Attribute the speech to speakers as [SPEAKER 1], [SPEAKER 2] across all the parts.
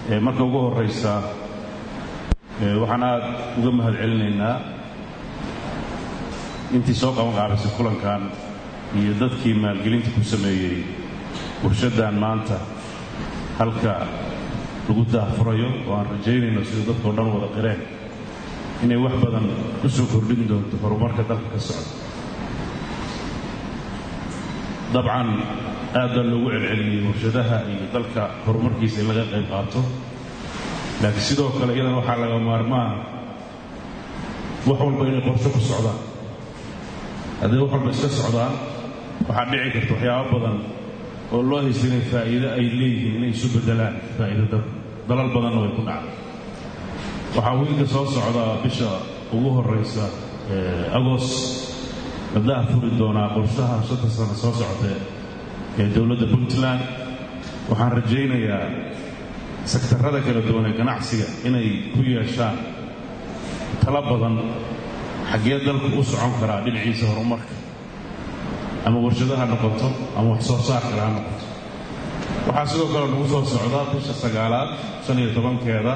[SPEAKER 1] marka ugu horraysa waxaan aad uga mahad celinaynaa intii soo qaban qaabisay kulankan iyo dadkii maalgelinta ku sameeyey warshaddan maanta halka lagu daahfurayo oo aan rajaynayno sida dadkao dhan wada qireen inay wax badan ku soo kordhin doonto horumarka dalka ka socda dabcan aad baa loogu celceliyey warshadaha iyo dalka horumarkiisa in laga qayb qaato laakiin sidoo kale iyadana waxaa laga maarmaan wax walba inay qorsho ku socdaan hadday wax walba iska socdaan waxaa dhici karta waxyaabo badan oo loo haysta inay faa'iido ay leeyihiin inay isu beddelaan faa'iido dalal badanna way ku dhacday waxaa wiilka soo socda bisha ugu horraysa agoost la daahfuri doonaa qorshaha shanta sano soo socotee ee dowladda puntland waxaan rajaynayaa sektarrada kala duwan ee ganacsiga inay ku yeeshaan tala badan xaggee dalku u socon karaa dhinaciisa horumarka ama warshadaha noqoto ama wax soo saar kale ha noqoto waxaa sidoo kale nagu soo socda bisha sagaalaad shan iyo tobankeeda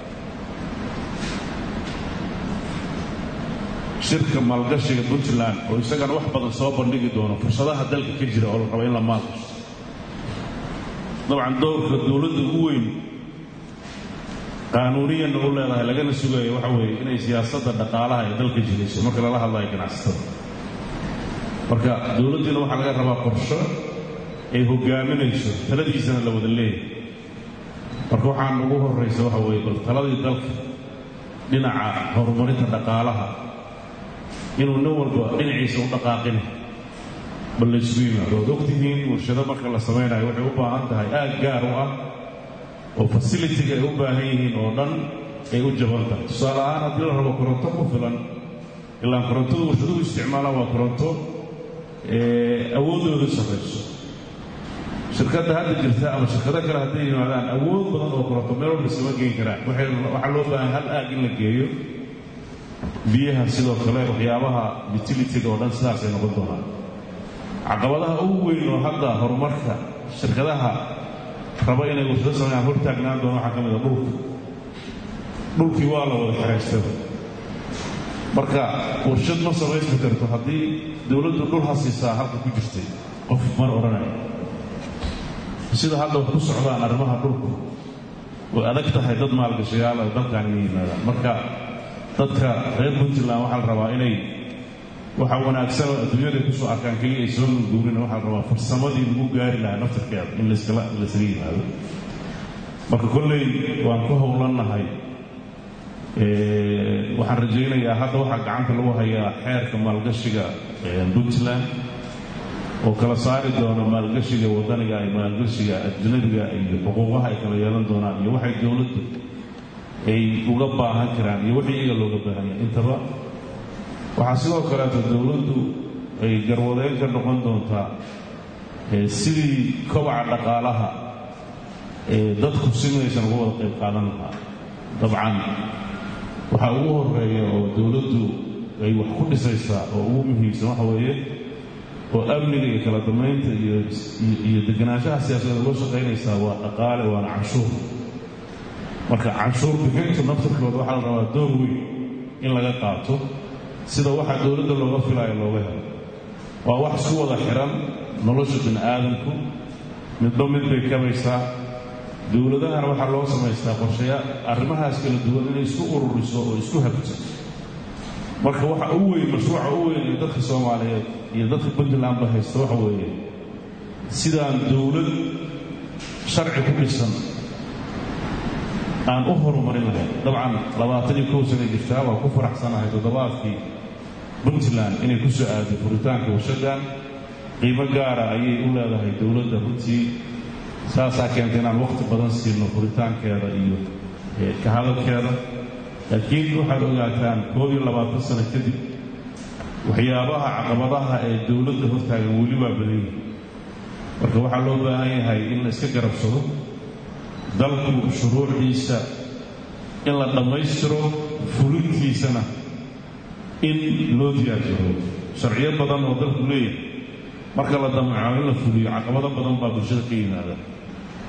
[SPEAKER 1] shirka maalgashiga puntland oo isagana wax badan soo bandhigi doono fursadaha dalka ka jira oo la rabo in la maalgasho dabcan dowrka dowladda ugu weyn qaanuuniyanna u leedahay lagana sugayo waxa weeye inay siyaasadda dhaqaalaha ee dalka jirayso marka lala hadlayo ganacsatada marka dowladdiina waxaa laga rabaa qorsho ay hogaaminayso taladiisana la wada leeyahay marka waxaan ugu horraysa waxa weeye bal taladii dalka dhinaca horumarinta dhaqaalaha inuu nin walba dhinaciisa u dhaqaaqin bal laysugu yimaado waad ogtihiin warshado marka la samaynayo waxay u baahan tahay aag gaar u ah oo fasilitiga ay u baahan yihiin oo dhan ay u jaban tahay tusaale ahaan haddii la rabo koronto ku filan ilaan korontadu warshaduhu isticmaalaan waa koronto awooddooda sarrayso shirkadda hadda jirta ama shirkado kale hadday yimaadaan awood badan oo koronto meel walba isama geen karaan waxaa loo baahan hal aag in la geeyo biyaha sidoo kale waxyaabaha utilitiga oo dhan sidaasay noqon doonaan caqabadaha ugu weyn oo hadda horumarka shirkadaha raba inay warshado sameeyaan hortaagnaan doona waxaa ka mid a dhulka dhulkii waa la wada xeraystay marka warshad ma samaysmi karto haddii dowladdu dhul hasiisaa halka ku jirtay qof mar odhanaya sida hadda wax ku socdaan arrimaha dhulku way adag tahay dad maalgashayaal ay dalkan inay yimaadaan marka dadka reer puntland waxaa la rabaa inay waxa wanaagsan oo adduunyada kusoo arkaan keliya ay soo nulguurina waxaa la rabaa farsamadii lagu gaari lahaa naftarkeeda in layskala laysaga yimaado marka kolley waan ku howlannahay waxaan rajaynayaa hadda waxaa gacanta lagu hayaa xeerka maalgashiga puntland oo kala saari doona maalgashiga waddaniga iyo maalgashiga ajnabiga iyo xuquuqaha ay kala yeelan doonaan iyo waxay dowladdu ay uga baahan karaan iyo wixii iyaga looga baahanya intaba waxaa sidoo kaleeto dowladdu ay garwadeyn ka noqon doontaa sidii kobaca dhaqaalaha ee dadku simaysan uga wada qayb qaadan lahaa dabcan waxaa ugu horeeya oo dowladdu ay wax ku dhisaysaa oo ugu muhiimsan waxa weeye oo amniga iyo kala damaynta iyo deganaanshaha siyaasadeed uga shaqaynaysaa waa dhaqaale waana canshuur marka canshuur bixintu naftarkooda waxaa la rabaa door weyn in laga qaato sida waxaa dowladda looga filaayo looga helo waa wax isku wada xiran nolosha bini aadamku midba mid bay kabaysaa dowladahana waxaa loo samaystaa qorsheya arrimahaas kala duwan inay isku ururiso oo isku habto marka waxa u weyn mashruuca u weyn ee dadka soomaaliyeed iyo dadka puntlandba haysta waxa weeye sidaan dowlad sharci ku dhisan aan u horumarin lahayn dabcan labaatan iyo kow sana jirtaa waa ku faraxsanahay toddobaadkii puntland inay ku soo aaday furitaanka warshaddan qiimo gaara ayay u leedahay dowladda runtii saasaa keentay inaan wakhti badan siino furitaankeeda iyo ka hadalkeeda laakiin waxaad ogaataan koob iyo labaatan sano kadib waxyaabaha caqabadaha ee dowladda hortaagan weli waa badanyihi marka waxaa loo baahan yahay in la iska garabsado dalku shuruucdiisa in la dhammaystiro fulintiisana in loo diyaarjaro sharciyo badan oo dalku leeyahay marka la damaco in la fuliyo caqabado badan baa bulshada ka yimaada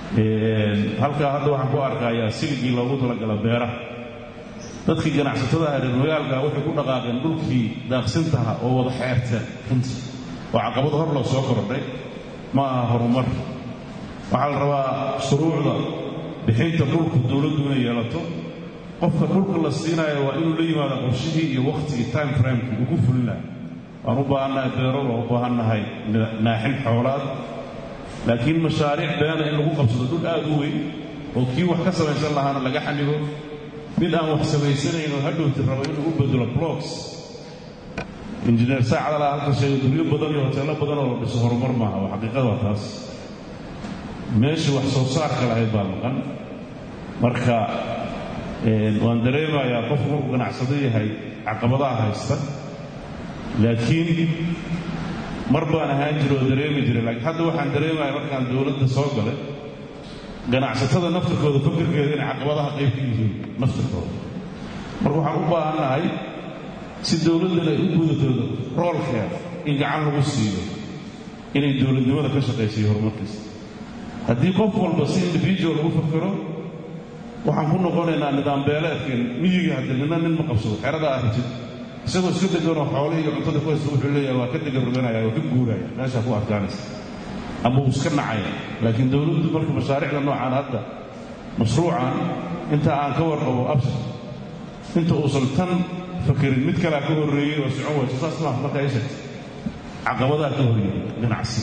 [SPEAKER 1] halkaa hadda waxaan ku arkayaa siligii loogu talagala beeraha dadkii ganacsatada ah reer magaalka waxay ku dhaqaaqeen dhulkii daaqsintaha oo wada xeerteen runtii oo caqabado hor loo soo kordhay ma aha horumar waxaa la rabaa shuruucda bixinta dhulka dowladdu inay yeelato qofka dhulka la siinayo waa inuu la yimaado qorshihii iyo wakhtigii time framekii ugu fulin laha waan u baahannahay beero waan u baahannahay naaxin xoolaad laakiin mashaariic beena in lagu qabsado dhul aad u weyn oo kii wax ka samaysan lahaana laga xanibo mid aan wax samaysanayn oo hadhowti rabo inuu u bedelo blocks injineer saacadala halka sheego guryo badan iyo hoteello badan oo la dhiso horumar maaha waa xaqiiqada waa taas meeshii wax soo saarka lahayd baa maqan marka waan dareemayaa qofku markuu ganacsado yahay caqabadaha haysta laakiin mar baan ahaan jira oo dareemi jiray laakiin hadda waxaan dareemaya markaan dowladda soo galay ganacsatada naftirkooda fakirkeeda inay caqabadaha qayb ka yihiin naftirkooda marka waxaan u baahannahay si dowladdana ay u gudatooda roolkeeda in gacan lagu siiyo inay dowladnimada ka shaqaysiyo horumarkiisa haddii qof walba si individual lagu fakiro waxaan ku noqonaynaa nidaam beeleedkeen miyiga hadde nina nin ma qabsado xerada arjid isagoo iska deganoo xoolihii iyo cuntada ku haysta wuxuu leeyahay waa ka degan roganaya waa ka guuraya meeshaa ku adkaanaysa ama uu iska nacaya laakiin dowladdu marka mashaariicda noocaan hadda mashruucan inta aan ka warqabo absar inta uusan tan fakerin mid kalea ka horreeyey oo socon wayso saas maaha marka ay sheegtay caqabadaha ka horreeyey ganacsi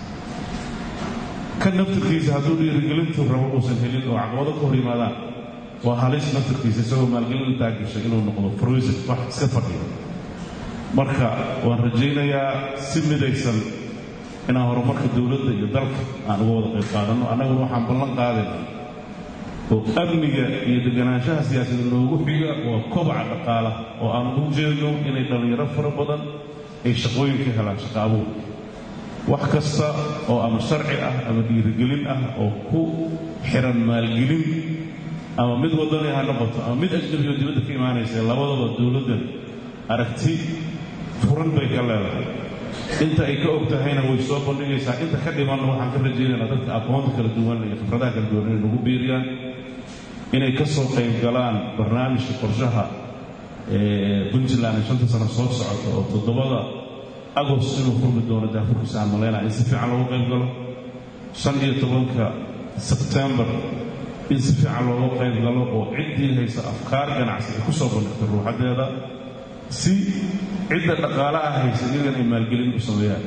[SPEAKER 1] kan naftirkiisa hadduu dhiirigelintu rabo uusan helin oo caqabado ka hor yimaadaan waa halis naftirkiisa isagoo maalgelin taagashay inuu noqdo froisin wax iska fadhiyo marka waan rajaynayaa si midaysan inaan horumarka dowladda iyo dalka aan uga wada qayb qaadanno annaguna waxaan ballan qaadayna oo amniga iyo deganaanshaha siyaasadda noogu xiga waa kobaca dhaqaala oo aan ugu jeedno inay dhallinyaro fara badan ay shaqooyin ka helaan shaqa abuur wax kasta oo ama sharci ah ama dhiirigelin ah oo ku xiran maalgelin ama mid waddani ha noqoto ama mid ajnabi oo dibadda ka imaanaysa labadaba dowladdan aragti furan bay ka leedahay inta ay ka og tahayna way soo bandhigaysaa inta ka dhimanna waxaan ka rajaynaynaa dadka aqoonta kala duwan iyo khibradaha kala duwan inay nagu biiriyaan inay ka soo qayb galaan barnaamijka qorshaha puntland ee shanta sano soo socota oo toddobada agost inuu furmi doono daafurkiisa aan malaynaa in si fiican loogu qayb galo shan iyo tobanka sebtembar in si fiican looga qayb galo oo ciddii haysa afkaar ganacsi ay ku soo bandhigto ruuxaddeeda si cidda dhaqaalaha haysa iyagan ay maalgelin u sameeyaan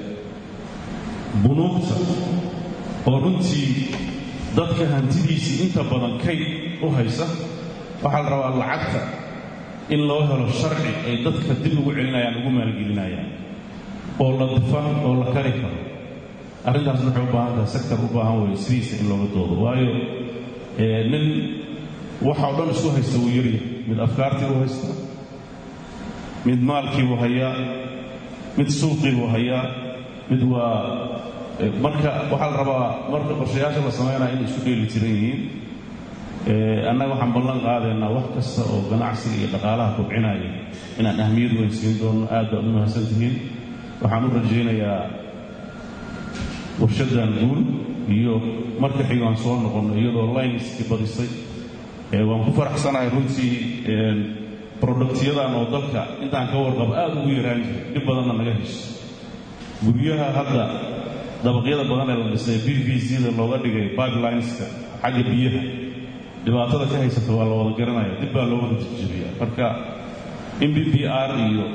[SPEAKER 1] bunuugta oo runtii dadka hantidiisii inta badan kayd u haysa waxaa la rabaa lacagta in loo helo sharci ay dadka dib ugu celinayaan ugu maalgelinayaan oo la difan oo la kari karo arrintaasna waxay u baahan tahay sektor u baahan weeye sidiisa in looga doodo waayo nin waxa o dhan isku haysta wuu yarya mid afkaartii buu haystaa mid maalkii buu hayaa mid suuqii buu hayaa mid waa marka waxaa la rabaa marka qorshayaasha la samaynaya inay isku dheeli tiran yihiin annaga waxaan ballan qaadaynaa wax kasta oo ganacsiga iyo dhaqaalaha kobcinaya inaan ahmiyad weyn siin doono aad baad u mahadsan tihiin waxaan u rajaynayaa warshaddan guul iyo marka xigo aan soo noqonno iyadoo lineskii badisay waan ku faraxsanahay runtii productyadan oo dalka intaan ka warqabo aad ugu yaraan jiray dhib badanna naga hesho guryaha hadda dabaqyada badan ee la dhisay b b c-da looga dhigay pipelineska xagga biyaha dhibaatada ka haysata waa la wada garanaya dib baa loo wada jirjiriya marka m b b r iyo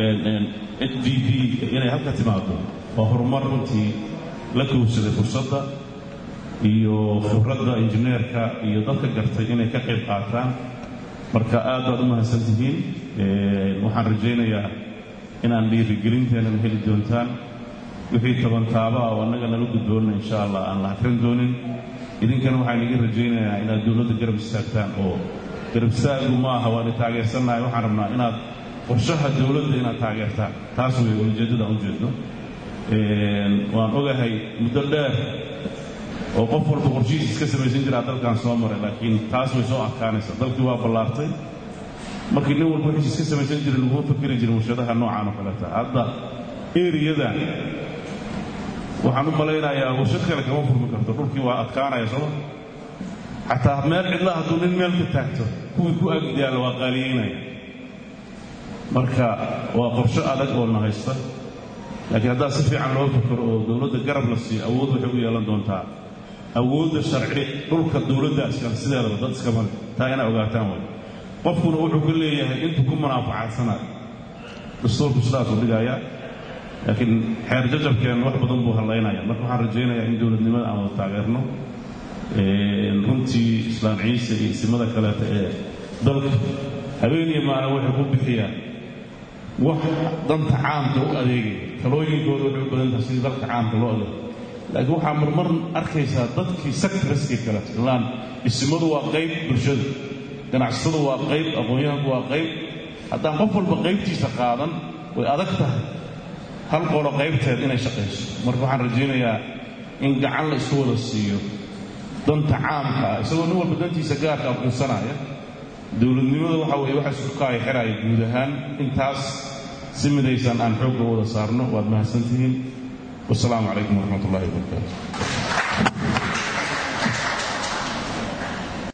[SPEAKER 1] h d b inay halka timaado waa horumar runtii la kowsaday fursadda iyo khibradda injineerka iyo dadka gartay inay ka qayb qaataan marka aad baad u mahadsan tihiin waxaan rajaynayaa inaan dhiirigelinteenana heli doontaan wixii tabantaaba ah oo annaga nala gudboonna insha allah aan la hakran doonin idinkana waxaan iga rajaynayaa inaad dowladda garab istaagtaan oo garab istaagu ma aha waana taageersannahay waxaan rabnaa inaad qorshaha dowladda inaad taageertaan taas wey ujeeddada aan ujeedno waan ogahay muddo dheer oo qof walba qorshihiis iska samaysan jiraa dalkan soo maray laakiin taas way soo adkaanaysa dalkii waa ballaartay markii nin walba wixiis iska samaysan jiray laguma fakeri jirin warshadaha noocaan oo kaleta hadda eriyadan waxaan u malaynayaa warshad kale kama furmi karto dhulkii waa adkaanaya sooma xataa meel cidla hadduu nin meel ka taagto kuwii ku agdaalla waa qaaliyeynaya marka waa qorsho adag oo na haysta laakiin haddaa si fiican loo fakaro oo dowladda garab la siiyo awood waxay u yeelan doontaa awoodda sharci dhulka dowladda iskale sideedaba dad iskama le taa inaa ogaataan way qofkuna wuxuu ka leeyahay intuu ku munaafacadsanayo dastuurku sidaasuu dhigayaa laakiin xeer jajabkeen wax badan buu hallaynaya marka waxaan rajaynayaa in dowladnimada aan wada taageerno runtii islaan ciise iyo isimada kaleeta ee dalka habeeniyo maalin waxay ku bixiyaan wax danta caamka u adeegaya talooyinkooda waxay u badan tahay sidii dalka caamka loo adeego laakiin waxaa marmar arkaysaa dadkii sectoriskii kale ilaan isimadu waa qayb bulshada ganacsatadu waa qayb aqoon-yahanku waa qayb haddaan qof walba qaybtiisa qaadan way adag tahay hal qolo qaybteed inay shaqayso marka waxaan rajaynayaa in gacan la isku wada siiyo danta caamka ah isagoo nin walba dantiisa gaarka aqoonsanaya dowladnimada waxa weeye waxa isku kaaya xiraya guud ahaan intaas si midaysan aan xoogga wada saarno waad mahadsantihiin wasalaamu calaykum waraxmat ullahi wabarakaatu